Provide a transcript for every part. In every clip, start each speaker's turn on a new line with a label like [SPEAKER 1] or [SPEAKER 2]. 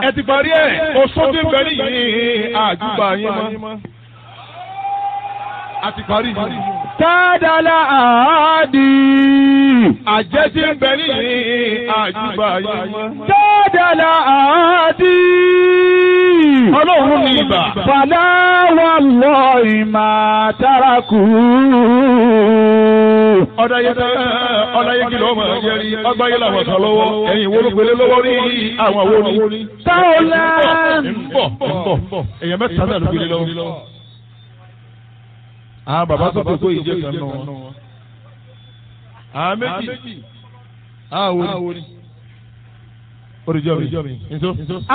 [SPEAKER 1] ẹ ti parí ẹ̀ oṣù tí ń bẹ nìyí àjùbà yín mọ́. a ti parí yìí.
[SPEAKER 2] Tádàlá àádì.
[SPEAKER 1] àjẹ́ tí ń bẹ nìyí àjùbà yín mọ́.
[SPEAKER 2] Tádàlá àádì.
[SPEAKER 1] ọlọ́run ní ibà.
[SPEAKER 2] Fàlà wà lọ ìmà tárakù.
[SPEAKER 1] ọ̀dàyẹ ọ̀dàyẹ kìlọ̀ ọmọ ẹ̀jẹ̀ rí ọgbà yẹn làwọn kan lọ́wọ́ ẹ̀yìn wo ló gbélé lọ́wọ́ rí àwọn wo ni.
[SPEAKER 2] Táwọlá.
[SPEAKER 1] ń bọ̀ ń bọ̀ èèyàn mẹ́ta náà ló gbélé lọ́wọ́. àwọn bàbá tó kókó ìjẹ́ kan nù wọn. àwọn méjì àwọn wo ni. oríjọ́ mi nso.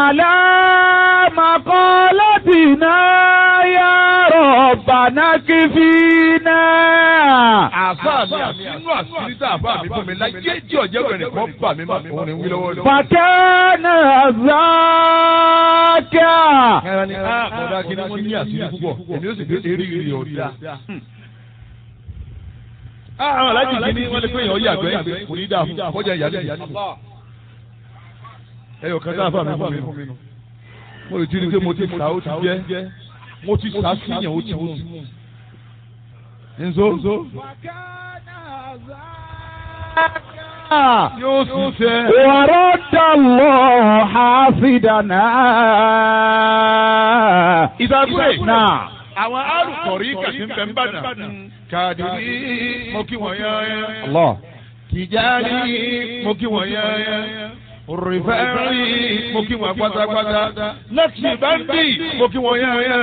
[SPEAKER 2] Àlámàkọ́lọ́tìná yá rọ̀bàná kí fi náà.
[SPEAKER 1] àfa mi àfinú àṣírí tá àfa mi fún mi láyé jí ọ̀jẹ̀ bẹ̀rẹ̀ kan bà mí má òun ni wí lọ́wọ́ lọ́wọ́.
[SPEAKER 2] Fàkẹ́nà záàkà.
[SPEAKER 1] ẹran ni a kọ̀dá kí ni wọ́n ní àṣírí púpọ̀ èmi ó sì fi eré ìrì ọ̀dà. àwọn alájì kìíní wọ́n lè pé èèyàn yàgbẹ́ kò ní dáa fún kọjá ìyálé ìyálé. ẹyọ kan tá àfa mi fún mi nù. mo lè ti rí i pé mo ti sá ó ti jẹ́ mo ti sá síyàn ó ti mú. nzo yóò sì fẹ́.
[SPEAKER 2] ورد الله حافظنا
[SPEAKER 1] ìdàgbé.
[SPEAKER 2] náà
[SPEAKER 1] àwọn alùpùpù kàtí ń bẹ ń bàdàn. kàdìrí mo kí wọ́n yán.
[SPEAKER 2] Allah
[SPEAKER 1] tìjárí mo kí wọ́n yán. rìfẹ́rì mo kí wọ́n pátápátá. lẹ́kì báńdì mo kí wọ́n yán.